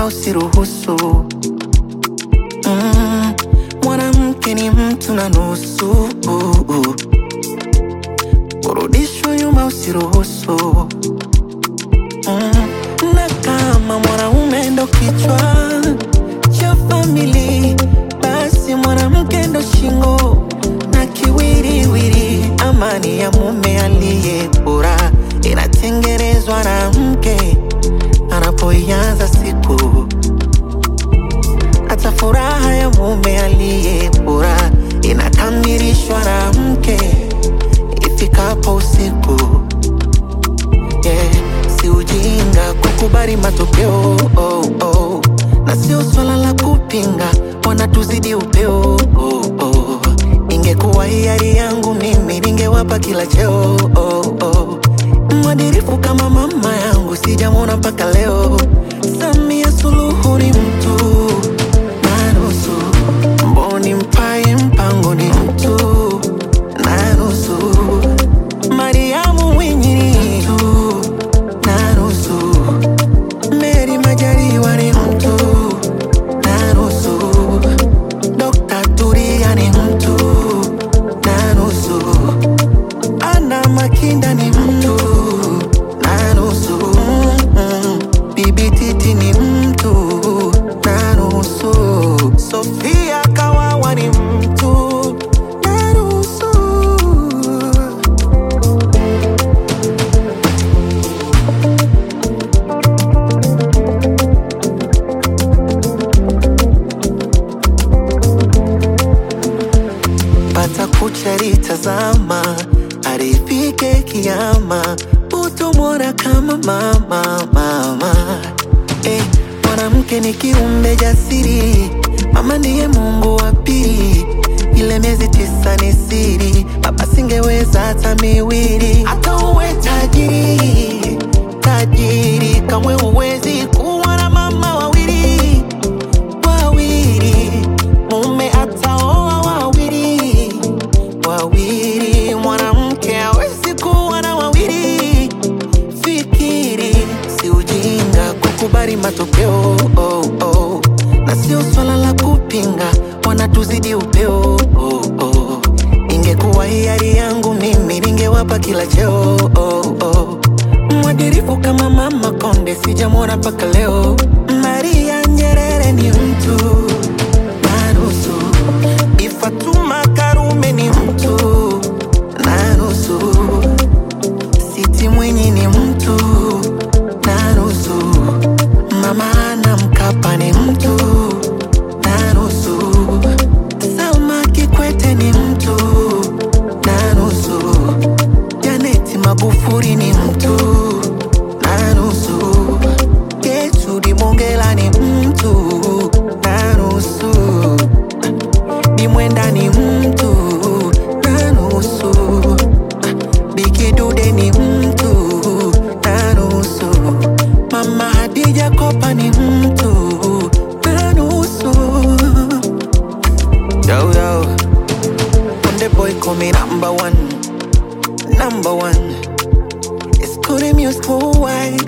nyuma usiruhusu. Mm, mwanamke ni mtu na nusu, kurudishwa nyuma usiruhusu. Mm, na kama mwanaume ndo kichwa cha famili, basi mwanamke ndo shingo na kiwiriwiri. Amani ya mume aliye bora inatengenezwa na mke anapoianza siku. Hata furaha ya mume aliye bora inakamilishwa na mke ifikapo usiku. Yeah, si ujinga kukubali matokeo oh, oh. Na sio swala la kupinga, wanatuzidi upeo oh, oh. Ingekuwa hiari yangu mimi ningewapa kila cheo oh, oh. Mwadirifu kama mama yangu sijamwona mpaka leo. Samia Suluhu ni mtu na nusu, Mboni Mpaye Mpango ni mtu na nusu, Mariamu Mwinyi ni mtu na nusu, Meri Majaliwa ni mtu na nusu, Dr. Turia ni mtu na nusu, Ana Makinda ni mtu na nusu, mm, Bibi Titi ni mtu na nusu, Sofia Kawawa ni mtu na nusu. pata kucha litazama, arifike kiama, utomwona kama mama mama. Eh, mwanamke ni kiumbe jasiri, mama ndiye Mungu wa pili. Ile miezi tisa ni siri, baba singeweza hata miwili. Hata uwe tajiri tajiri, kamwe huwezi kuwa na mama wawili wawili, mume ataoa wawili wawili, mwanamke hawezi kuwa na wawili. Fikiri, si ujinga kukubali matokeo oh, oh. Na sio swala la kupinga, wanatuzidi upeo oh, oh. Ingekuwa hiari yangu mimi ningewapa kila cheo oh, oh. Mwadirifu kama mama Konde sijamwona mpaka leo. Maria Nyerere ni mtu na nusu, Bi Fatuma Karume ni mtu na nusu, Siti Mwinyi ni mtu na nusu, Mama Ana Mkapa ni mtu na nusu, Salma Kikwete ni mtu na nusu, Janeti Magufuli ni mtu na nusu, Gertrude Mongela ni mtu na nusu, Bi Mwenda ni mtu na nusu, Biki Dude ni mtu na nusu, Mama Hadija Kopa ni mtu na nusu. Yo, yo. Konde boy call me number one, number one. It's Konde Music worldwide.